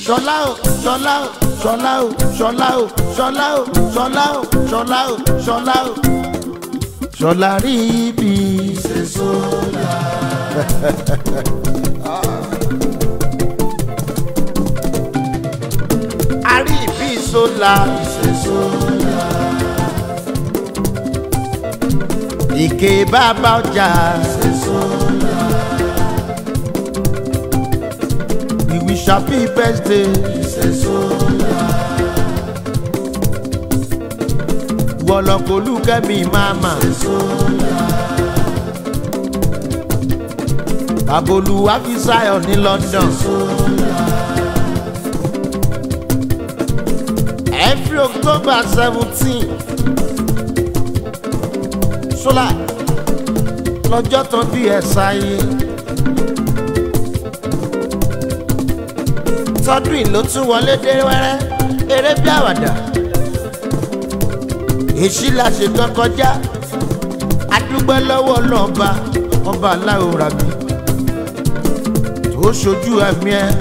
ṣọlá o ṣọlá o ṣọlá o ṣọlá o ṣọlá o ṣọlá o ṣọlá o ṣọlá o ṣọlá rí ibi ṣe sólà. a rí ibi sólà ṣe sólà. ìké bàbá ọjà ṣe sólà. we wish happy birthday ṣe sólà. wọlọkọlù kẹmí mama ṣe sólà. Babolu Afisayo ní London. Every October seventeen. Ṣọlá lọ́jọ́ tán bí ẹ sáyé. Tọ́dún yìí ló tún wọlé dé wẹ́rẹ́ eré bí àwàdà. Èṣí la ṣètò kọjá. Adúgbò lọ́wọ́ lọ́ba ọba aláwo rabi tó ṣojú ẹ̀mí ẹ̀.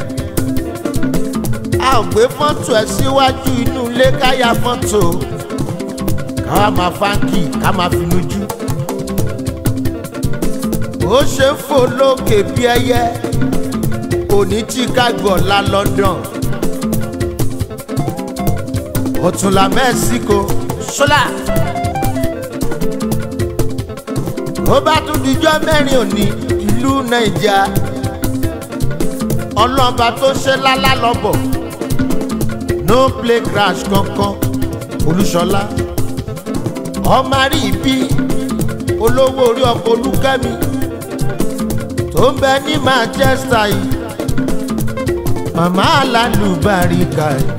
a ò gbé fọ́tò ẹ̀ síwájú inú ilé káyà fọ́tò káwa máa fáńkì ká máa fi lójú. ó ṣe ń fò lókè bí ẹyẹ òní chicago ọ̀la london ọ̀túnla mexico ṣọlá. ó bá tún dijọ́ mẹ́rin òní ìlú nàìjíríà ọlọ́ba tó ṣe lálá lọ́bọ̀ no play crash kankan olúṣọlá ọmọ rí ibi olówó orí ọkọ̀ olúkẹ́mi tó ń bẹ ní manchester yìí màmá alálùbáríkà yìí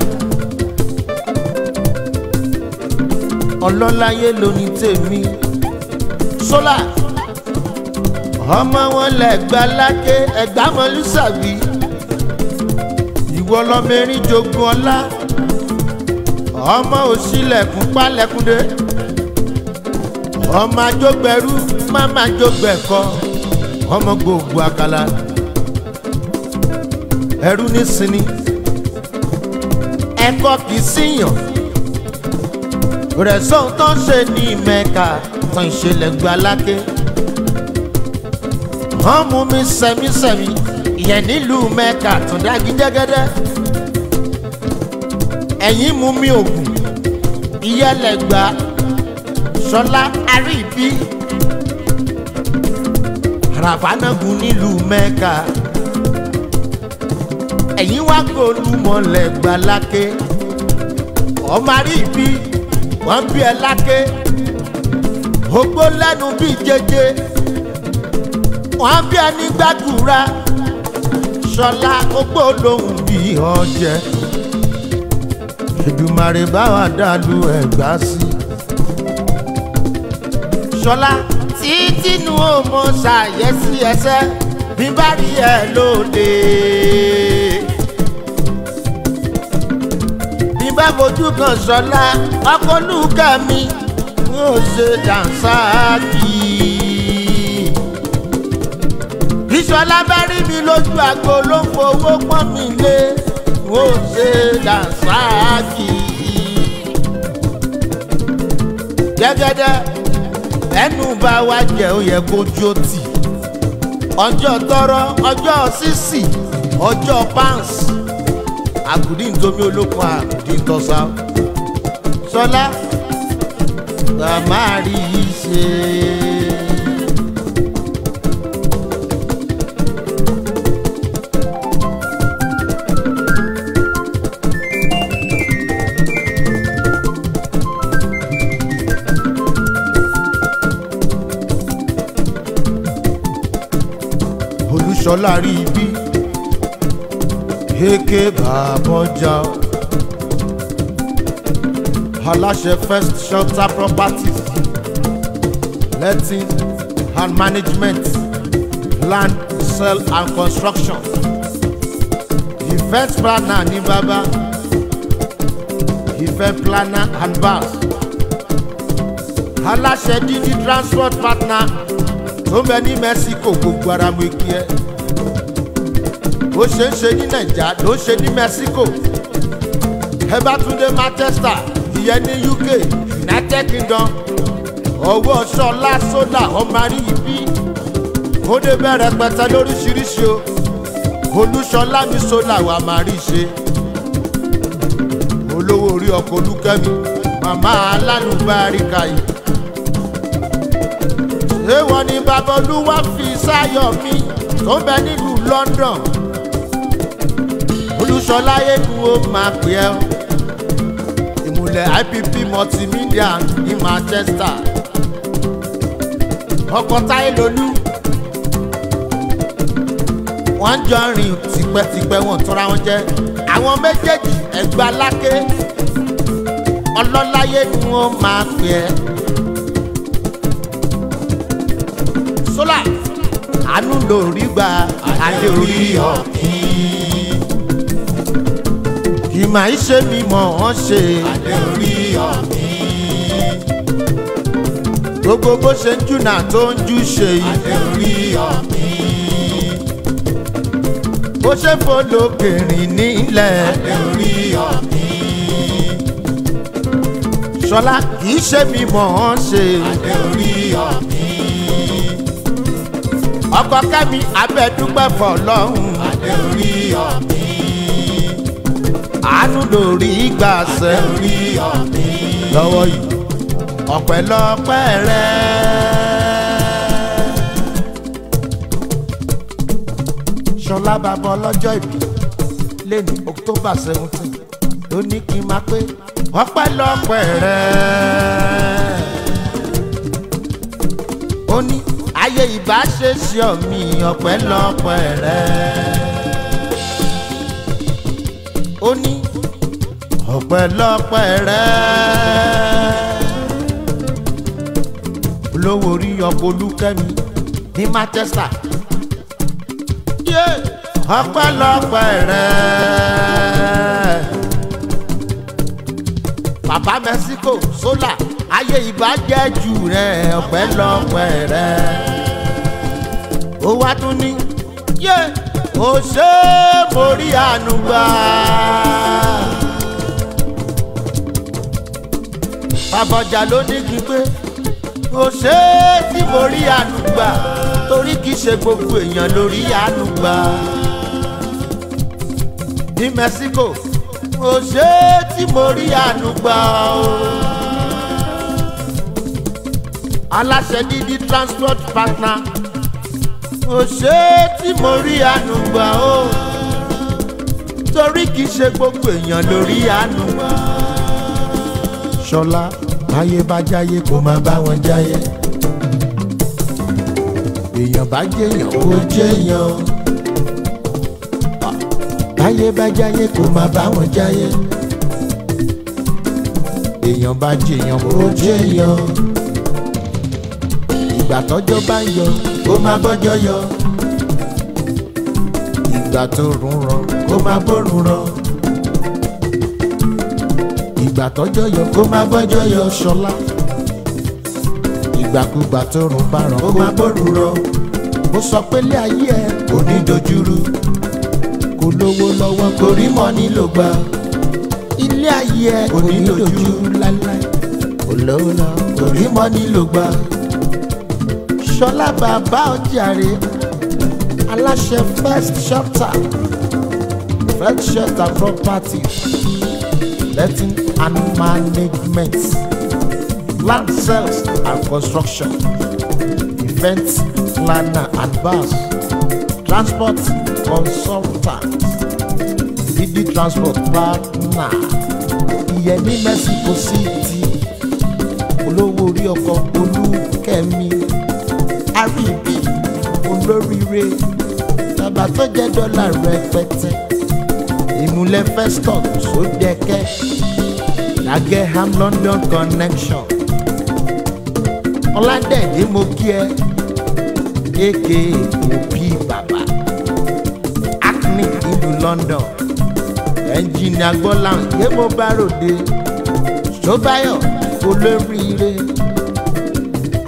ọlọ́láyé lóní tèmi sólà ọmọ wọn lẹ́gbàá lákè ẹ̀gbámọ́lúsàbí ìwọ lọmọerin jogun ọlá ọmọ òsílẹ̀kùn pálẹ̀kùndé ọmọ ajógbẹrú máma jógbẹ̀kọ ọmọ gbogbo àkàlà ẹrú ní sinmi ẹkọ kì í síyàn rẹ̀ sóhun tó ń ṣe ní mẹ́ka tán ìṣẹ̀lẹ̀ gba lákè wọ́n mú mi sẹ́mísẹ́mí ìyẹn nílùú mẹ́ka tó dájú jẹ́gẹ́dẹ́ ẹ̀yìn mú mi ògùn ìyẹlẹ̀gbà sọlá àríbí ràbánagun nílùú mẹ́ka ẹ̀yìn wá gbólúmọ̀lẹ́gbà lákè ọmọ àríbí wọ́n bí ẹ lákè ogbó lẹ́nu bíi jẹjẹ wọ́n bí ẹ ní gbàdúrà sọlá ogbó lòun bí ọjẹ Èdùmàrè báwa dàlú ẹgbà sí. sọlá títí nu ọmọ ṣàyẹsí ẹsẹ bí bá rí ẹ lóde. bí bá fojú kan sọlá ọkọlùkà mi ń ṣe dànsáàkì ìṣọlá bá rí mi lójú àgbo ló ń fowó pọ́n mi lé ó ṣe dànsáàkì. gẹ́gẹ́dẹ́ ẹnu bá wá jẹ́ ó yẹ kó jó tì ọjọ́ tọrọ ọjọ́ sísì ọjọ́ pans àgùdí ntomi olókun àgùdí ntọ́sá sọlá bàmá rí i ṣe. olùṣọ́lá rí ibi kéèké bàbọ̀jà aláṣẹ first shelter properties letting and management land sale and construction event planner ní bàbá event planner and bars aláṣẹ dídí transport partner tó ń bẹ ní mexico gbogbo ara mo kí ẹ bó ṣe ń ṣe ní nàìjà ló ń ṣe ní mexico ẹ bá tún dé manchester ìyẹn ní uk united kingdom ọwọ́ ṣọlá sólà ọmọ àríyìnbí ó dé bẹ̀rẹ̀ pẹ̀tẹ́ lóríṣiríṣi o olúṣọlá mi sólà wà máa rí ṣe olówó orí ọkọ̀ olúkẹ́mi màmá alálùbáríkà yìí èèwọ̀ ni babolúwa fi sáyọ̀ mi tó ń bẹ nílùú london olúṣọlá yélu ó máa pè ẹ́ ìmùlẹ̀ ipp multimedia ní manchester ọkọ̀ táyé lolú wọ́n jọ rìn tipẹ́tipẹ́ wọn tọ́ra wọn jẹ́ àwọn méjèèjì ẹ̀gbá lákè ọlọ́láyé ni wọ́n máa pè ẹ́. sólà àánú lórí gba adé orí ọ̀kìn. kì máa ń ṣe mi mọ̀ wọ́n ṣe adé orí ọ̀kìn. gbogbo bó ṣe ń júnà tó ń jú ṣe yìí. adé orí ọ̀kìn. bó ṣe folókèrìn nílẹ̀. adé orí ọ̀kìn. sọlá kì í ṣe mi mọ̀ wọ́n ṣe. adé orí ọ̀kìn. ọkọ kẹ́mi abẹ́dúpẹ́ fọlọ́hún. adé orí ọ̀kìn. àánú lórí gbàṣẹ. adé orí ọ̀kìn. lọ́wọ́ yìí ọ̀pẹ̀lọpẹ̀ rẹ̀. ṣọlá bàbá ọlọ́jọ́ ìbí lẹ́nu october seventeen ló ní kí n máa pé ọ̀pẹ̀lọpẹ̀ rẹ̀. ó ní ayé ìbáṣeṣe ọ̀mì ọ̀pẹ̀lọpẹ̀ rẹ̀. ó ní ọ̀pẹ̀lọpẹ̀ rẹ̀. olówó orí ọkọ̀ olúkẹ́mi ní manchester. yé ọ̀pẹ̀lọpẹ̀ rẹ̀. bàbá mexico sola ayé ìbàjẹ́ jù rẹ̀ ọ̀pẹ̀lọpẹ̀ rẹ̀. ó wá tún ní yé ó ṣe é mórí àánú gbà. babọjà ló ní kí pé kò ṣe é tí mo rí àánú gbà torí kì í ṣe gbogbo èèyàn lórí àánú gbà. ní mexico kò ṣe é tí mo rí àánú gbà o. aláṣẹ dídí transport partner kò ṣe é tí mo rí àánú gbà o. torí kì í ṣe gbogbo èèyàn lórí àánú gbà ṣọlá báyé bá jáyé kó má bá wọn jáyé èèyàn bá jẹyàn kó jẹyàn báyé bá jáyé kó má bá wọn jáyé èèyàn bá jẹyàn kó jẹyàn ìgbà tọ́jọ́ bá ń yọ kó má bọ́jọ́ yọ ìgbà tó rùn ràn kó má bọ́rùn ràn ìgbà tọ́jọ́ yọ kó má bọ́jọ́ yọ ṣọlá ìgbàkúgbà tó rùn bá ràn kó má bọ́rù rọ ó sọ pé lé ayé ẹ kò ní dojúrú kò lówó lọ́wọ́ kò rí mọ́ nílò gbà ilé ayé ẹ kò ní dojúrú láíláí kò lówó lọ kò rí mọ́ nílò gbà ṣọlá bàbá ọjàre aláṣẹ first shelter first shelter properties letting and management, land sales and construction, events planner and bus, transport consultant, BD transport partner, ìyẹn ní Mexico City, olówó orí ọkọ̀ olúkẹ́mi, àríbí olóríire, bàbá tó jẹ́ dọ́là rẹpẹtẹ ìmúlẹ̀ festus sódẹ́kẹ́ lageham london connection ọládẹ́ẹ̀dẹ́ mo kí ẹ aka òbí bàbá acne ìlú london ẹnjìnìà gbọ́láhùn yé mo bá ròde ṣọ́báyọ̀ olóríire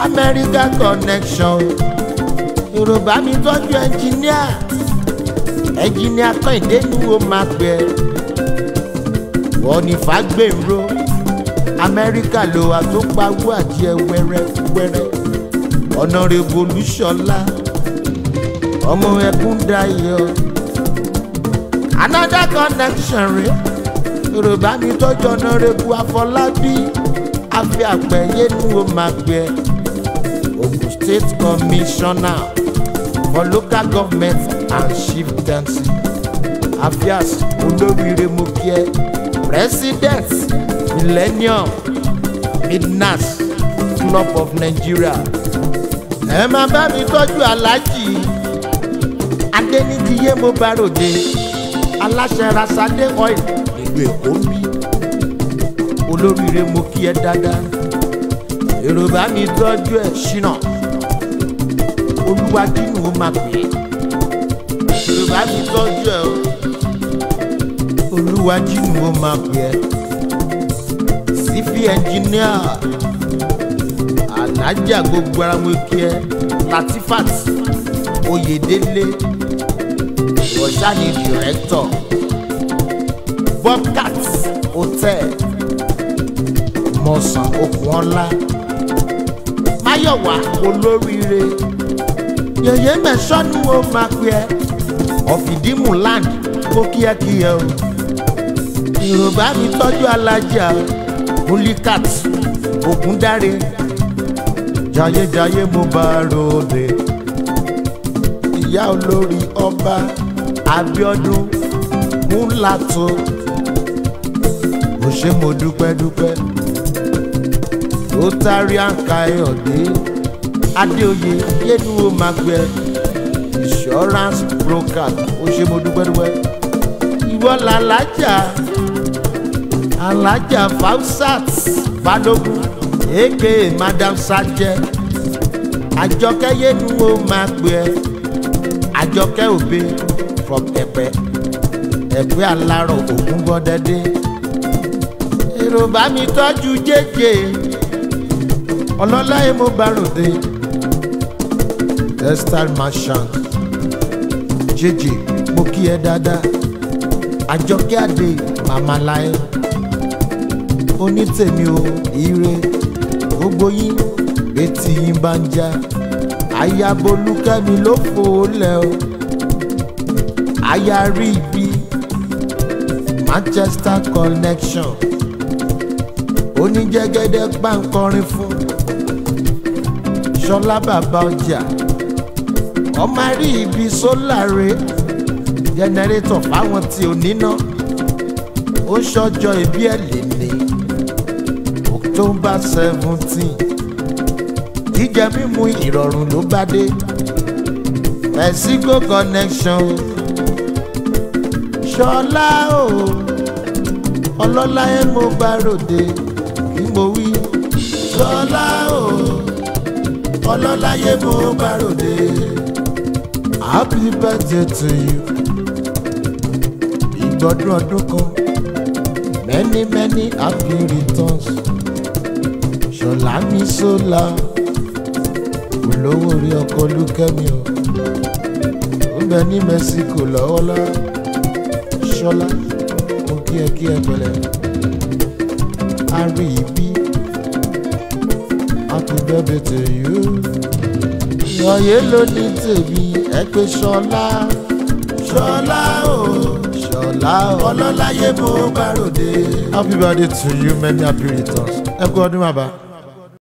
america connection yorùbá mi tọ́jú ẹnjìnìà ẹnjìnìà kọ́hìndé ni ó máa pẹ́ wọ́n ní fàgbèrò amẹ́ríkà ló wà tó pawó àjẹ wẹ́rẹ́wẹ́rẹ́ ọ̀nàrẹ́bù olúṣọlá ọmọ ẹkún dayọ̀ another connection rẹ yorùbá mi tọ́jú ọ̀nàrẹ́bù afọlábí àfi àpẹ̀yẹ ni ó máa pẹ́ ogun state commissioner for local government and chieftaincy affairs olóríire mo kí ẹ president millennium midnas club of nigeria ẹ máa bá mi tọ́jú aláàjì adéníjiyé mo bá ròde aláṣẹ rasadé oil ìlú èkó ń bí olóríire mo kí ẹ dáadáa èrò bá mi tọ́jú ẹ̀ ṣínà olúwájú ni ó máa pè é èrò bá mi tọ́jú ẹ̀ o olúwájú ni ó máa pè é sífì ẹnjìníà alájà gbogbo ara mo kí ẹ latifat oyèdélé ọ̀ṣánì dìrẹ́tọ̀ bobcat hotel mọ̀sán okunola máyọ̀wá olóríire yẹ̀yẹ́ mẹ́sàn-án ó máa pè ẹ́ ọ̀fìdímù land kó kíákíá o yorùbá mi tọ́jú alájà mulikat ògúndáre jayéjayé mo bá ròde ìyá olórí ọba abiodun múlàtó ó ṣe mo dúpẹ́ dúpẹ́ rotarian káyọ̀dé adéoyè yélu ó máa gbẹ insurance broker ó ṣe mo dúpẹ́ dúpẹ́ ìwọ làlájà alájà fausat balógun èké madam sajẹ àjọkẹ́ yélu ó máa gbẹ àjọkẹ́ òbe from ẹ̀pẹ́ ẹ̀pẹ́ alárọ̀ ògún gbọ́dẹ́dẹ́ èrò bá mi tọ́jú jẹ́jẹ́ ọlọ́lá yẹn mo bá ròde textile merchant jẹ́jẹ́ mo kí ẹ dáadáa àjọkẹ́ àdé màmá láyé onítèmi o ire gbogbo yín betí yín bá ń já ayabolúkẹ́mi ló fò ó lẹ̀ o aya rí ibi manchester connection oníjẹgẹdẹ gbàǹkọrin fún ṣọlá bàbá ọjà ọmọ rí ibi sólàre jẹnẹrétọ̀ fáwọn tí ò níná ó ṣọjọ́ ìbí ẹ̀ lè ní october seventeen jíjẹ mímu ìrọ̀rùn ló bá dé mexico connection ṣọlá o ọlọ́lá ẹ̀ mo bá ròde kí mo wí ṣọlá o ọlọ́lá yẹ mo bá ròde happy birthday to you ìgbọ́dún ọdún kan many many happy returns ṣọlá mi sólà olówó orí ọkọ olúkẹ́mi o ó bẹ ní mexico lọ́wọ́lọ́wọ́ ṣọlá mo kí ẹ kí ẹ pẹ̀lẹ́ a rí ibi happy birthday to you ìyọ̀yẹ́ ló ní tèmi ẹ pé ṣọlá ṣọlá o ṣọlá o ọlọ́láyé mo bá ròde. happy birthday to you many happy returns ẹ kú ọdún bàbá.